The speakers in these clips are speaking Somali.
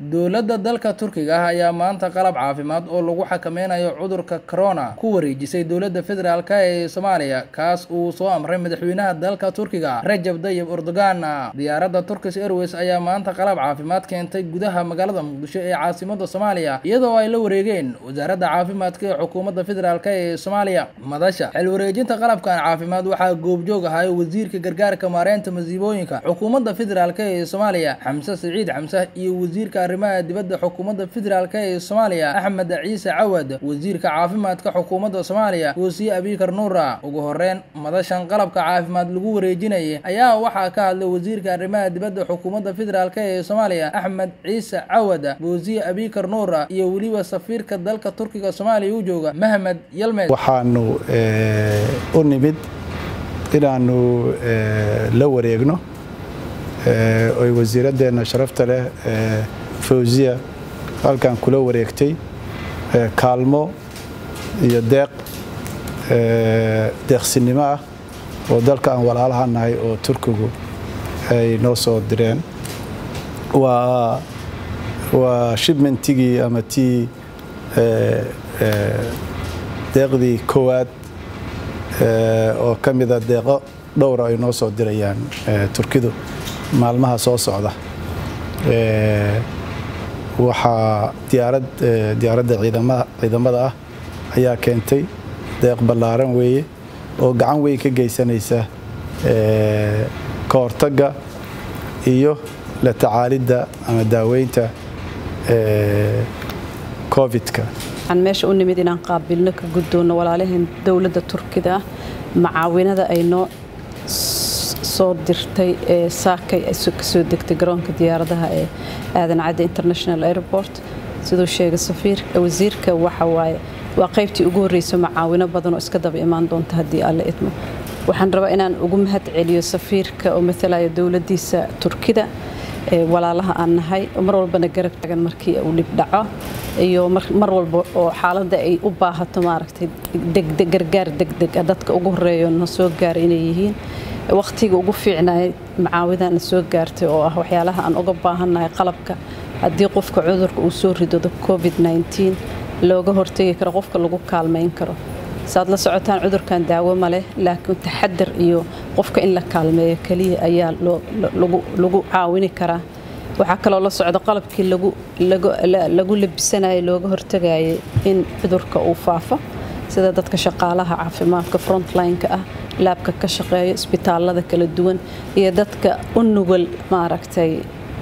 dowladda dalka turkiga ah ayaa maanta qalab caafimaad oo lagu xakameynayo cudurka corona ku wareejisay dowladda federaalk ee soomaaliya kaas uu soo amray madaxweynaha dalka turkiga rajab dayib erdogan diyaaradda turkish airways ayaa maanta qalab caafimaad keentay gudaha magaalada muqdisho ee caasimada soomaaliya iyadoo ay la wareegeen wasaaradda caafimaadka ee xukuumadda federaalk ee soomaaliya madasha xil wareejinta qalabkan caafimaad waxaa goobjoog ahay wasiirka gargaarka maareynta masiibooyinka xukuumadda federaalk ee soomaaliya xamse siciid xamse iyo wasiirka arrimaha dibadda xukuumadda federaalk ee soomaaliya axmed ciise cawad wasiirka caafimaadka xukuumadda soomaaliya wasiye abikar nuura ugu horeyn madashan qalabka caafimaad lagu wareejinayay ayaa waxaa ka hadlay wasiirka arrimaha dibadda xukuumadda federaalk ee soomaaliya axmed ciise cawad wasiye abikar nuura iyo weliba safiirka dalka turkiga soomaaliya u jooga mahmed yalmed waxaanu u nimid inaanu la wareegno oy wasiiraddeena sharafta leh fawziya halkan kula wareegtay kaalmo iyo deeq deeqsinimo ah oo dalka aan walaalaha nahay oo turkigu ay noo soo direen waa waa shibmentigii ama tii deeqdii koowaad oo ka mida deeqo dhowra ay noo soo dirayaan turkidu maalmaha soo socda waxaa diyaarad diyaaradda ciidamada ah ayaa keentay deeq ballaaran weeye oo gacan weyn ka geysanaysa ka hortagga iyo la tacaalidda ama daaweynta covid-ka waxaan meesha u nimid inaan qaabilno ka guddoonno walaalaheen dowladda turkida ah macaawinada ay noo soo dirtay ee saakay ka soo degtay garoonka diyaaradaha ee aadan cadde international airport siduu sheegay wasiirka waxa waaye waa qaybtii ugu horreyso macaawino badan oo iska daba imaan doonta haddii alle idmo waxaan rabaa inaan ugu mahad celiyo safiirka oo matalaya dowladdiisa turkida walaalaha aan nahay mar walbana garab tagan markii uu dhib dhaco iyo mar walba oo xaaladda ay u baahato maaragtay gargaar degdeg ah dadka ugu horeeyo na soo gaaray inay yihiin wakhtiga ugu fiicnaya macaawidana soo gaartay oo ah waxyaalaha aan uga baahannahay qalabka haddii qofka cudurka uu soo ridoodo covid looga hortegi karo qofka lagu kaalmayn karo saad la socotaan cudurkan daawo ma leh laakiin taxadar iyo qofka in la kaalmeeyo keliya ayaa lagu caawini karaa waxaa kaloo la socda qalabkii lagu labisanayo looga hortagayay in cudurka uu faafo sida dadka shaqaalaha caafimaadka frontline-ka ah laabka ka shaqeeya isbitaalada kala duwan iyo dadka u nugul maaragtay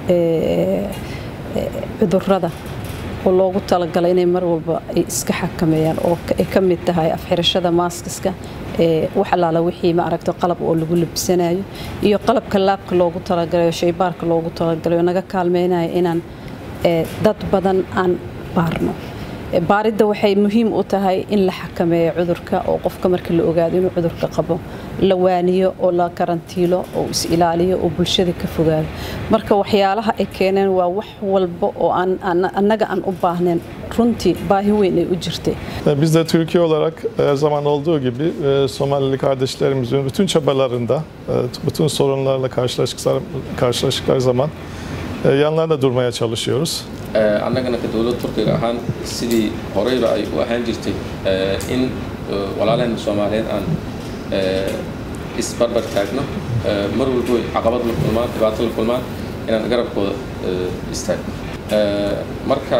cudurada oo loogu talagalay inay mar walba ay iska xakameeyaan oo ay ka mid tahay afxirashada maaskiska wax allaala wixii maaragta qalab oo lagu labisanayo iyo qalabka laabka loogu talagalayo shaybaarka loogu talagalayo naga kaalmeynayo inaan dad badan aan baarno baaridda waxay muhiim u tahay in la xakameeyo cudurka oo qofka marka la ogaado inuu cudurka qabo la waaniyo oo la karantiilo oo is ilaaliyo oo bulshada ka fogaado marka waxyaalaha ay keeneen waa wax walba oo annaga aan u baahnayn runtii baahi weyn ay u jirtay Biz de Türkiye olarak her zaman olduğu gibi Somalili kardeşlerimizin bütün çabalarında, bütün sorunlarla karşılaştıkları zaman yanlarında durmaya çalışıyoruz. annagana ka dowlad turkiga ahaan sidii horeyba ay u ahaan jirtay in walaalaheen soomaaliyeed aan isbarbar taagno mar walbo caqabad la kulmaan dhibaato la kulmaan inaan garabkooda istaagno marka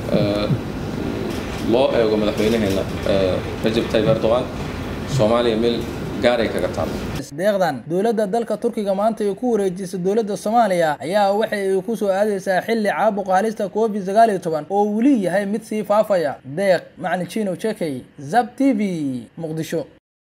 loo eego madaxweynaheena rajab tayyib erdogan soomaaliya meel gaaray kaga taalo deeqdan dowladda dalka turkiga maanta ay ku wareejisay dowladda soomaaliya ayaa waxa ay ku soo aadaysaa xilli caabuqa halista covid sagaal iyo toban oo weli yahay mid sii faafaya deeq macni jino jekey zab t v muqdisho